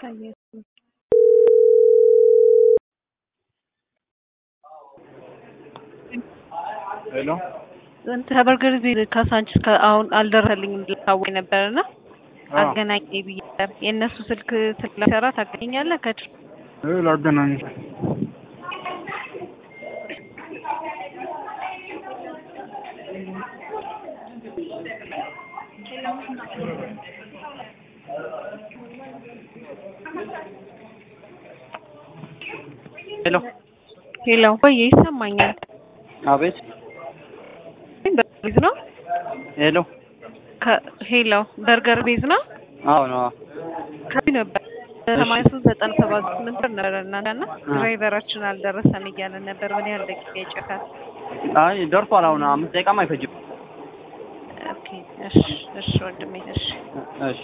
ሄሎ ከበርገር ዜ ካሳንችስ አሁን አልደረሰልኝም ልታወቅ ነበርና አገናኝ ብዬ ነበር። የእነሱ ስልክ ስለሰራ ታገኘኛለህ? ከድር እ ላገናኝ ሄሎ ሄሎ፣ ወይ ይሰማኛል? አቤት በርገር ቤዝ ነው? ሄሎ ሄሎ፣ በርገር ቤዝ ነው? አዎ ነው ከዚህ ነበር ሰማንያ ሶስት ዘጠና ሰባት ስምንት ብር ነበረ እናንተ እና ድራይቨራችን አልደረሰም እያለን ነበር። ምን ያህል ደቂቃ ይጨካል? አይ ደርሷል አሁን አምስት ደቂቃም አይፈጅም ኦኬ፣ እሺ፣ እሺ ወንድሜ፣ እሺ እሺ